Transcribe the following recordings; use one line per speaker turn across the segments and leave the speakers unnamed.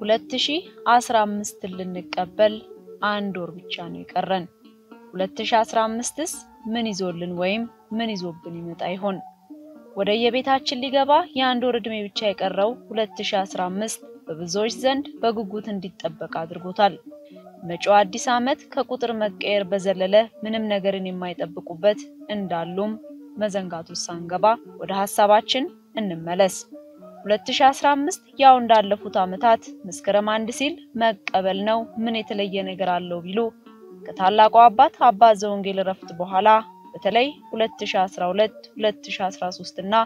2015 ልንቀበል አንድ ወር ብቻ ነው የቀረን። 2015ስ ምን ይዞልን ወይም ምን ይዞብን ይመጣ ይሆን? ወደ የቤታችን ሊገባ የአንድ ወር ዕድሜ ብቻ የቀረው 2015 በብዙዎች ዘንድ በጉጉት እንዲጠበቅ አድርጎታል። መጪው አዲስ ዓመት ከቁጥር መቀየር በዘለለ ምንም ነገርን የማይጠብቁበት እንዳሉም መዘንጋቱ ሳንገባ ወደ ሐሳባችን እንመለስ። 2015 ያው እንዳለፉት ዓመታት መስከረም አንድ ሲል መቀበል ነው። ምን የተለየ ነገር አለው ቢሉ ከታላቁ አባት አባ ዘወንጌል እረፍት በኋላ በተለይ 2012፣ 2013 እና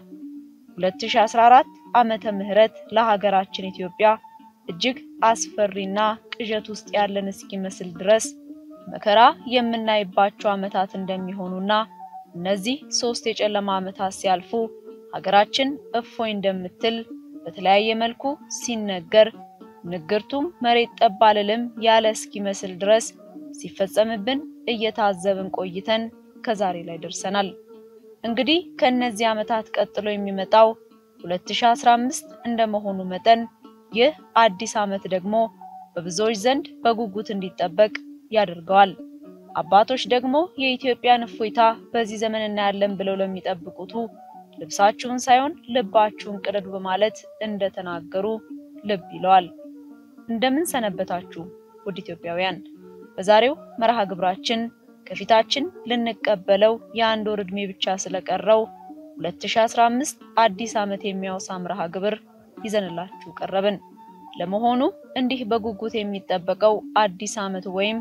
2014 ዓመተ ምህረት ለሀገራችን ኢትዮጵያ እጅግ አስፈሪና ቅዠት ውስጥ ያለን እስኪመስል ድረስ መከራ የምናይባቸው ዓመታት እንደሚሆኑና እነዚህ ሶስት የጨለማ ዓመታት ሲያልፉ ሀገራችን እፎይ እንደምትል በተለያየ መልኩ ሲነገር ንግርቱም መሬት ጠብ አልልም ያለ እስኪመስል ድረስ ሲፈጸምብን እየታዘብን ቆይተን ከዛሬ ላይ ደርሰናል። እንግዲህ ከእነዚህ ዓመታት ቀጥሎ የሚመጣው 2015 እንደመሆኑ መጠን ይህ አዲስ ዓመት ደግሞ በብዙዎች ዘንድ በጉጉት እንዲጠበቅ ያደርገዋል። አባቶች ደግሞ የኢትዮጵያን እፎይታ በዚህ ዘመን እናያለን ብለው ለሚጠብቁቱ ልብሳችሁን ሳይሆን ልባችሁን ቅደዱ በማለት እንደተናገሩ ልብ ይለዋል። እንደምን ሰነበታችሁ ውድ ኢትዮጵያውያን። በዛሬው መርሃ ግብራችን ከፊታችን ልንቀበለው የአንድ ወር ዕድሜ ብቻ ስለቀረው 2015 አዲስ ዓመት የሚያወሳ መርሃ ግብር ይዘንላችሁ ቀረብን። ለመሆኑ እንዲህ በጉጉት የሚጠበቀው አዲስ ዓመት ወይም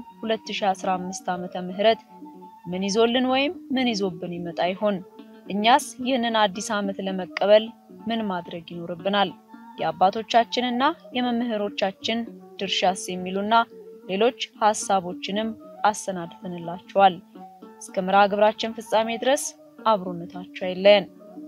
2015 ዓመተ ምህረት ምን ይዞልን ወይም ምን ይዞብን ይመጣ ይሆን? እኛስ ይህንን አዲስ ዓመት ለመቀበል ምን ማድረግ ይኖርብናል? የአባቶቻችንና የመምህሮቻችን ድርሻስ የሚሉና ሌሎች ሐሳቦችንም አሰናድተንላችኋል። እስከ መርሃ ግብራችን ፍጻሜ ድረስ አብሮነታችሁ አይለየን።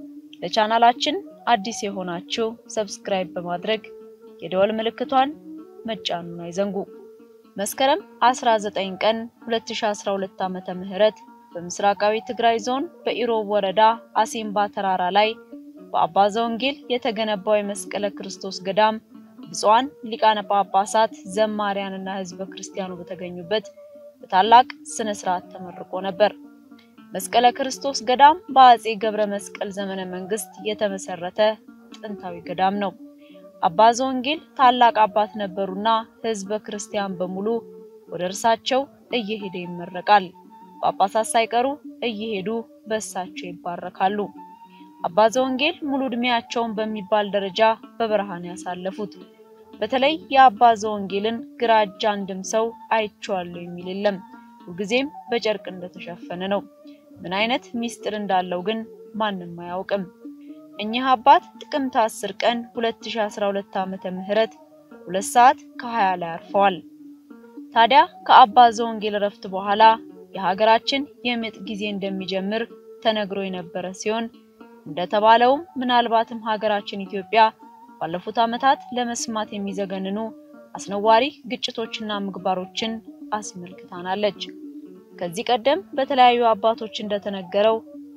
ለቻናላችን አዲስ የሆናችሁ ሰብስክራይብ በማድረግ የደወል ምልክቷን መጫኑን አይዘንጉ። መስከረም 19 ቀን 2012 ዓመተ ምህረት በምስራቃዊ ትግራይ ዞን በኢሮብ ወረዳ አሲምባ ተራራ ላይ በአባ ዘወንጌል የተገነባው የመስቀለ ክርስቶስ ገዳም ብፁዓን ሊቃነ ጳጳሳት ዘማሪያንና ሕዝበ ክርስቲያኑ በተገኙበት በታላቅ ስነ ስርዓት ተመርቆ ነበር። መስቀለ ክርስቶስ ገዳም በአጼ ገብረ መስቀል ዘመነ መንግስት የተመሰረተ ጥንታዊ ገዳም ነው። አባ ዘወንጌል ታላቅ አባት ነበሩና ሕዝበ ክርስቲያን በሙሉ ወደ እርሳቸው እየሄደ ይመረቃል። ጳጳሳት ሳይቀሩ እየሄዱ በእሳቸው ይባረካሉ። አባ ዘወንጌል ሙሉ ዕድሜያቸውን በሚባል ደረጃ በበረሃን ያሳለፉት። በተለይ የአባ ዘወንጌልን ግራ እጅ አንድም ሰው አይቼዋለሁ የሚል የለም። ሁልጊዜም በጨርቅ እንደተሸፈነ ነው። ምን አይነት ሚስጥር እንዳለው ግን ማንም አያውቅም። እኚህ አባት ጥቅምት 10 ቀን 2012 ዓመተ ምህረት ሁለት ሰዓት ከ20 ላይ አርፈዋል። ታዲያ ከአባ ዘወንጌል እረፍት በኋላ የሀገራችን የምጥ ጊዜ እንደሚጀምር ተነግሮ የነበረ ሲሆን እንደተባለውም ምናልባትም ሀገራችን ኢትዮጵያ ባለፉት ዓመታት ለመስማት የሚዘገንኑ አስነዋሪ ግጭቶችና ምግባሮችን አስመልክታናለች። ከዚህ ቀደም በተለያዩ አባቶች እንደተነገረው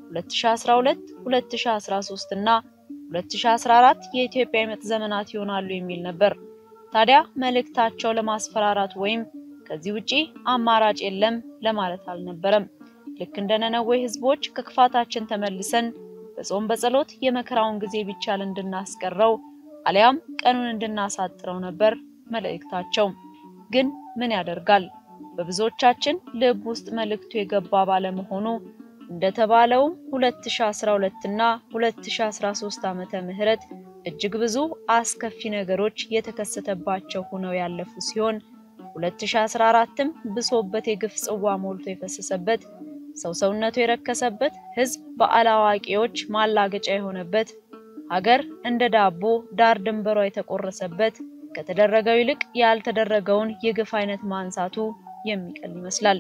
2012፣ 2013 እና 2014 የኢትዮጵያ የምጥ ዘመናት ይሆናሉ የሚል ነበር። ታዲያ መልእክታቸው ለማስፈራራት ወይም ከዚህ ውጪ አማራጭ የለም ለማለት አልነበረም። ልክ እንደ ነነዌ ሕዝቦች ከክፋታችን ተመልሰን በጾም በጸሎት የመከራውን ጊዜ ቢቻል እንድናስቀረው አሊያም ቀኑን እንድናሳጥረው ነበር መልእክታቸው። ግን ምን ያደርጋል በብዙዎቻችን ልብ ውስጥ መልእክቱ የገባ ባለመሆኑ እንደተባለውም 2012 እና 2013 ዓመተ ምህረት እጅግ ብዙ አስከፊ ነገሮች የተከሰተባቸው ሆነው ያለፉ ሲሆን 2014ም ብሶበት የግፍ ጽዋ ሞልቶ የፈሰሰበት ሰው ሰውነቱ የረከሰበት ህዝብ በአላዋቂዎች ማላገጫ የሆነበት ሀገር እንደ ዳቦ ዳር ድንበሯ የተቆረሰበት ከተደረገው ይልቅ ያልተደረገውን የግፍ አይነት ማንሳቱ የሚቀል ይመስላል።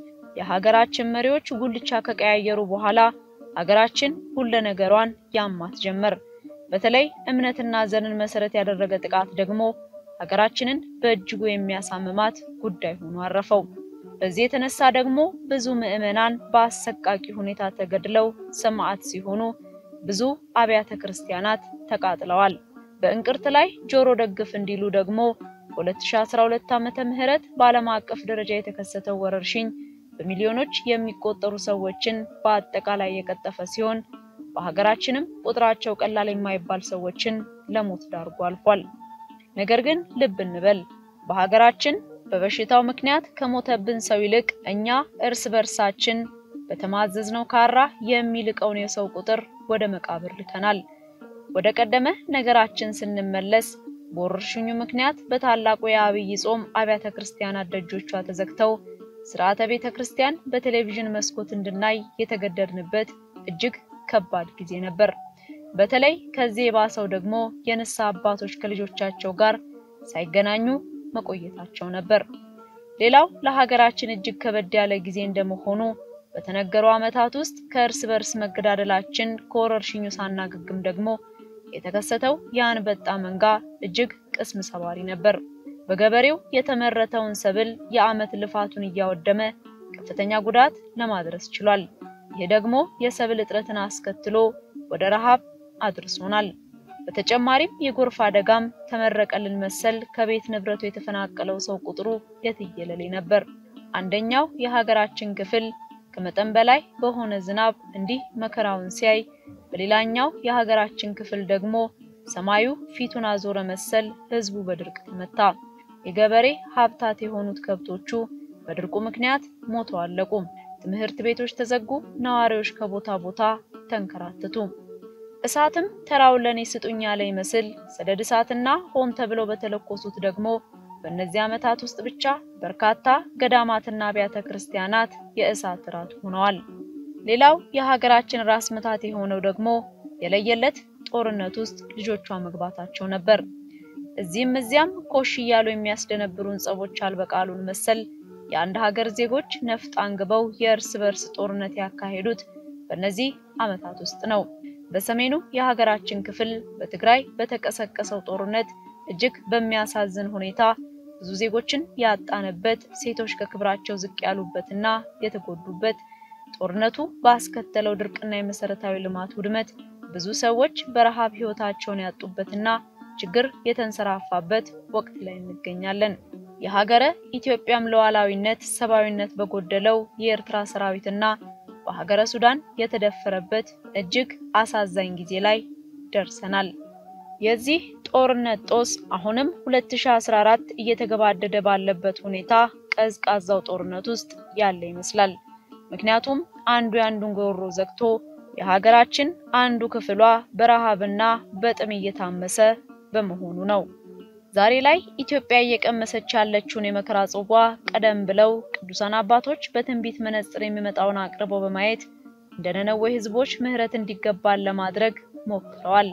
የሀገራችን መሪዎች ጉልቻ ከቀያየሩ በኋላ ሀገራችን ሁለ ነገሯን ያማት ጀመር። በተለይ እምነትና ዘርን መሰረት ያደረገ ጥቃት ደግሞ ሀገራችንን በእጅጉ የሚያሳምማት ጉዳይ ሆኖ አረፈው። በዚህ የተነሳ ደግሞ ብዙ ምዕመናን በአሰቃቂ ሁኔታ ተገድለው ሰማዕት ሲሆኑ ብዙ አብያተ ክርስቲያናት ተቃጥለዋል። በእንቅርት ላይ ጆሮ ደግፍ እንዲሉ ደግሞ በ2012 ዓመተ ምህረት በዓለም አቀፍ ደረጃ የተከሰተው ወረርሽኝ በሚሊዮኖች የሚቆጠሩ ሰዎችን በአጠቃላይ የቀጠፈ ሲሆን በሀገራችንም ቁጥራቸው ቀላል የማይባል ሰዎችን ለሞት ዳርጎ አልፏል። ነገር ግን ልብ እንበል፣ በሀገራችን በበሽታው ምክንያት ከሞተብን ሰው ይልቅ እኛ እርስ በርሳችን በተማዘዝነው ካራ የሚልቀውን የሰው ቁጥር ወደ መቃብር ልከናል። ወደ ቀደመ ነገራችን ስንመለስ በወረርሽኙ ምክንያት በታላቁ የአብይ ጾም አብያተ ክርስቲያናት ደጆቿ ተዘግተው ስርዓተ ቤተ ክርስቲያን በቴሌቪዥን መስኮት እንድናይ የተገደድንበት እጅግ ከባድ ጊዜ ነበር። በተለይ ከዚህ የባሰው ደግሞ የንስሐ አባቶች ከልጆቻቸው ጋር ሳይገናኙ መቆየታቸው ነበር። ሌላው ለሀገራችን እጅግ ከበድ ያለ ጊዜ እንደመሆኑ በተነገሩ ዓመታት ውስጥ ከእርስ በርስ መገዳደላችን ከወረርሽኙ ሳናገግም ደግሞ የተከሰተው የአንበጣ መንጋ እጅግ ቅስም ሰባሪ ነበር። በገበሬው የተመረተውን ሰብል የዓመት ልፋቱን እያወደመ ከፍተኛ ጉዳት ለማድረስ ችሏል። ይህ ደግሞ የሰብል እጥረትን አስከትሎ ወደ ረሃብ አድርሶናል። በተጨማሪም የጎርፍ አደጋም ተመረቀልን መሰል ከቤት ንብረቱ የተፈናቀለው ሰው ቁጥሩ የትየለሌ ነበር። አንደኛው የሀገራችን ክፍል ከመጠን በላይ በሆነ ዝናብ እንዲህ መከራውን ሲያይ፣ በሌላኛው የሀገራችን ክፍል ደግሞ ሰማዩ ፊቱን አዞረ መሰል ህዝቡ በድርቅ ተመታ። የገበሬ ሀብታት የሆኑት ከብቶቹ በድርቁ ምክንያት ሞተው አለቁ። ትምህርት ቤቶች ተዘጉ። ነዋሪዎች ከቦታ ቦታ ተንከራተቱ። እሳትም ተራው ለኔ ስጡኝ ያለ ይመስል ሰደድ እሳትና ሆን ተብለው በተለኮሱት ደግሞ በእነዚህ ዓመታት ውስጥ ብቻ በርካታ ገዳማትና አብያተ ክርስቲያናት የእሳት ራት ሆነዋል። ሌላው የሀገራችን ራስ ምታት የሆነው ደግሞ የለየለት ጦርነት ውስጥ ልጆቿ መግባታቸው ነበር። እዚህም እዚያም ኮሽ እያሉ የሚያስደነብሩን ጸቦች አልበቃሉን መሰል የአንድ ሀገር ዜጎች ነፍጥ አንግበው የእርስ በርስ ጦርነት ያካሄዱት በእነዚህ ዓመታት ውስጥ ነው። በሰሜኑ የሀገራችን ክፍል በትግራይ በተቀሰቀሰው ጦርነት እጅግ በሚያሳዝን ሁኔታ ብዙ ዜጎችን ያጣንበት፣ ሴቶች ከክብራቸው ዝቅ ያሉበትና የተጎዱበት፣ ጦርነቱ ባስከተለው ድርቅና የመሰረታዊ ልማት ውድመት ብዙ ሰዎች በረሃብ ሕይወታቸውን ያጡበትና ችግር የተንሰራፋበት ወቅት ላይ እንገኛለን። የሀገረ ኢትዮጵያም ሉዓላዊነት ሰብአዊነት በጎደለው የኤርትራ ሰራዊትና በሀገረ ሱዳን የተደፈረበት እጅግ አሳዛኝ ጊዜ ላይ ደርሰናል። የዚህ ጦርነት ጦስ አሁንም 2014 እየተገባደደ ባለበት ሁኔታ ቀዝቃዛው ጦርነት ውስጥ ያለ ይመስላል። ምክንያቱም አንዱ የአንዱን ጎሮ ዘግቶ የሀገራችን አንዱ ክፍሏ በረሃብና በጥም እየታመሰ በመሆኑ ነው። ዛሬ ላይ ኢትዮጵያ እየቀመሰች ያለችውን የመከራ ጽዋ ቀደም ብለው ቅዱሳን አባቶች በትንቢት መነጽር የሚመጣውን አቅርበው በማየት እንደ ነነዌ ሕዝቦች ምሕረት እንዲገባን ለማድረግ ሞክረዋል።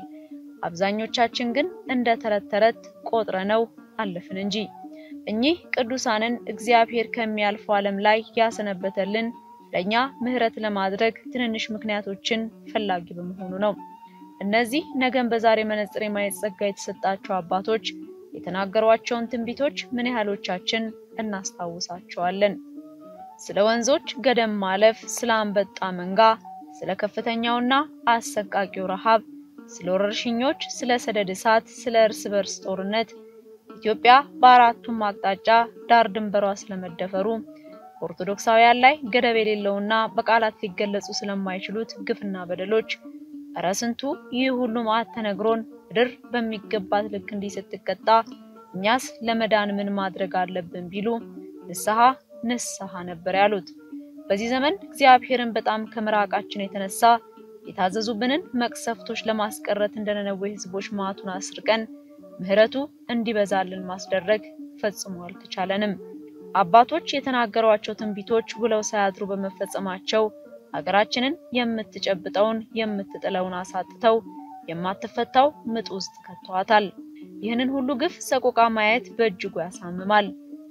አብዛኞቻችን ግን እንደ ተረት ተረት ቆጥረነው አለፍን እንጂ እኚህ ቅዱሳንን እግዚአብሔር ከሚያልፈው ዓለም ላይ ያሰነበተልን ለኛ ምሕረት ለማድረግ ትንንሽ ምክንያቶችን ፈላጊ በመሆኑ ነው። እነዚህ ነገን በዛሬ መነጽር የማየት ጸጋ የተሰጣቸው አባቶች የተናገሯቸውን ትንቢቶች ምን ያህሎቻችን እናስታውሳቸዋለን? ስለ ወንዞች ገደም ማለፍ፣ ስለ አንበጣ መንጋ፣ ስለ ከፍተኛውና አሰቃቂው ረሃብ፣ ስለ ወረርሽኞች፣ ስለ ሰደድ እሳት፣ ስለ እርስ በርስ ጦርነት፣ ኢትዮጵያ በአራቱም አቅጣጫ ዳር ድንበሯ ስለመደፈሩ፣ በኦርቶዶክሳውያን ላይ ገደብ የሌለውና በቃላት ሊገለጹ ስለማይችሉት ግፍና በደሎች እረ ስንቱ ይህ ሁሉ መዓት ተነግሮን ምድር በሚገባት ልክ እንዲህ ስትቀጣ እኛስ ለመዳን ምን ማድረግ አለብን ቢሉ ንስሐ ንስሐ ነበር ያሉት። በዚህ ዘመን እግዚአብሔርን በጣም ከመራቃችን የተነሳ የታዘዙብንን መቅሰፍቶች ለማስቀረት እንደ ነነዌ ሕዝቦች መዓቱን አስርቀን ምሕረቱ እንዲበዛልን ማስደረግ ፈጽሞ አልተቻለንም። አባቶች የተናገሯቸው ትንቢቶች ውለው ሳያድሩ በመፈጸማቸው ሀገራችንን የምትጨብጠውን የምትጥለውን አሳጥተው የማትፈታው ምጥ ውስጥ ከተዋታል። ይህንን ሁሉ ግፍ ሰቆቃ ማየት በእጅጉ ያሳምማል።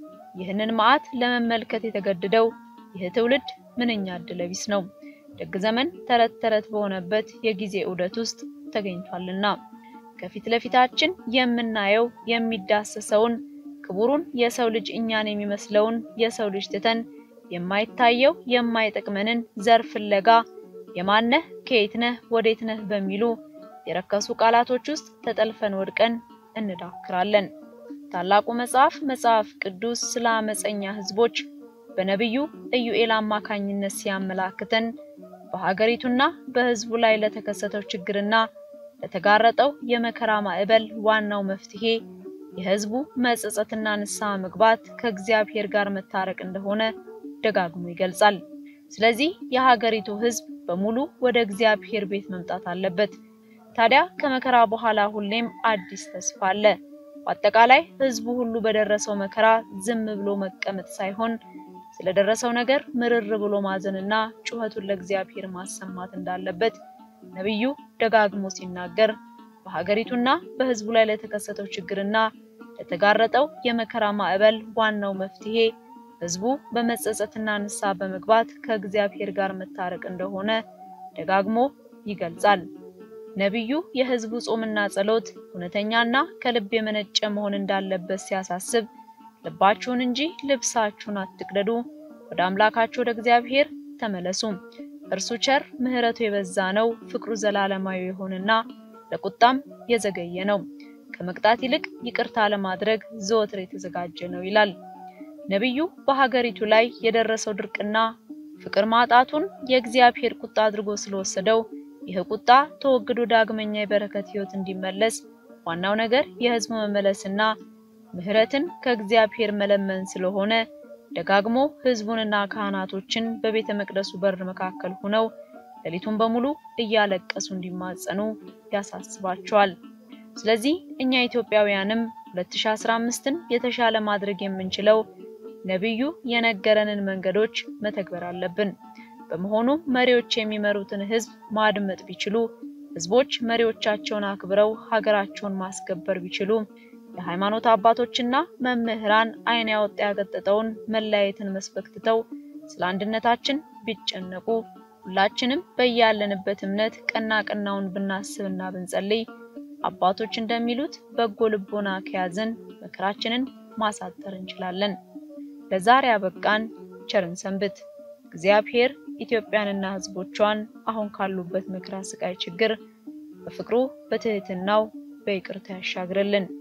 ይህንን መዓት ለመመልከት የተገደደው ይህ ትውልድ ምንኛ ዕድለ ቢስ ነው። ደግ ዘመን ተረት ተረት በሆነበት የጊዜ ዑደት ውስጥ ተገኝቷልና ከፊት ለፊታችን የምናየው የሚዳሰሰውን ክቡሩን የሰው ልጅ እኛን የሚመስለውን የሰው ልጅ ትተን የማይታየው የማይጠቅመንን ዘር ፍለጋ የማነህ ከየት ነህ ወዴት ነህ በሚሉ የረከሱ ቃላቶች ውስጥ ተጠልፈን ወድቀን እንዳክራለን። ታላቁ መጽሐፍ መጽሐፍ ቅዱስ ስለ አመፀኛ ሕዝቦች በነቢዩ ኢዩኤል አማካኝነት ሲያመላክተን በሀገሪቱና በሕዝቡ ላይ ለተከሰተው ችግርና ለተጋረጠው የመከራ ማዕበል ዋናው መፍትሄ የሕዝቡ መጸጸትና ንስሐ መግባት ከእግዚአብሔር ጋር መታረቅ እንደሆነ ደጋግሞ ይገልጻል። ስለዚህ የሀገሪቱ ሕዝብ በሙሉ ወደ እግዚአብሔር ቤት መምጣት አለበት። ታዲያ ከመከራ በኋላ ሁሌም አዲስ ተስፋ አለ። በአጠቃላይ ሕዝቡ ሁሉ በደረሰው መከራ ዝም ብሎ መቀመጥ ሳይሆን ስለደረሰው ነገር ምርር ብሎ ማዘንና ጩኸቱን ለእግዚአብሔር ማሰማት እንዳለበት ነቢዩ ደጋግሞ ሲናገር በሀገሪቱና በሕዝቡ ላይ ለተከሰተው ችግርና ለተጋረጠው የመከራ ማዕበል ዋናው መፍትሄ ሕዝቡ በመጸጸትና ንስሐ በመግባት ከእግዚአብሔር ጋር መታረቅ እንደሆነ ደጋግሞ ይገልጻል። ነቢዩ የሕዝቡ ጾምና ጸሎት እውነተኛና ከልብ የመነጨ መሆን እንዳለበት ሲያሳስብ ልባችሁን እንጂ ልብሳችሁን አትቅደዱ፣ ወደ አምላካችሁ ወደ እግዚአብሔር ተመለሱ፣ እርሱ ቸር ምሕረቱ የበዛ ነው፣ ፍቅሩ ዘላለማዊ የሆነና ለቁጣም የዘገየ ነው፣ ከመቅጣት ይልቅ ይቅርታ ለማድረግ ዘወትር የተዘጋጀ ነው ይላል። ነቢዩ በሀገሪቱ ላይ የደረሰው ድርቅና ፍቅር ማጣቱን የእግዚአብሔር ቁጣ አድርጎ ስለወሰደው ይህ ቁጣ ተወግዶ ዳግመኛ የበረከት ሕይወት እንዲመለስ ዋናው ነገር የሕዝቡ መመለስና ምሕረትን ከእግዚአብሔር መለመን ስለሆነ ደጋግሞ ሕዝቡንና ካህናቶችን በቤተ መቅደሱ በር መካከል ሆነው ሌሊቱን በሙሉ እያለቀሱ እንዲማጸኑ ያሳስባቸዋል። ስለዚህ እኛ ኢትዮጵያውያንም 2015ን የተሻለ ማድረግ የምንችለው ነቢዩ የነገረንን መንገዶች መተግበር አለብን። በመሆኑ መሪዎች የሚመሩትን ሕዝብ ማድመጥ ቢችሉ፣ ሕዝቦች መሪዎቻቸውን አክብረው ሀገራቸውን ማስከበር ቢችሉ፣ የሃይማኖት አባቶችና መምህራን ዓይን ያወጣ ያገጠጠውን መለያየትን መስበክ ትተው ስለ አንድነታችን ቢጨነቁ፣ ሁላችንም በያለንበት እምነት ቀና ቀናውን ብናስብና ብንጸልይ አባቶች እንደሚሉት በጎ ልቦና ከያዝን መከራችንን ማሳጠር እንችላለን። ለዛሬ አበቃን። ቸርን ሰንብት። እግዚአብሔር ኢትዮጵያንና ሕዝቦቿን አሁን ካሉበት መከራ፣ ስቃይ፣ ችግር በፍቅሩ በትህትናው በይቅርታ ያሻግርልን።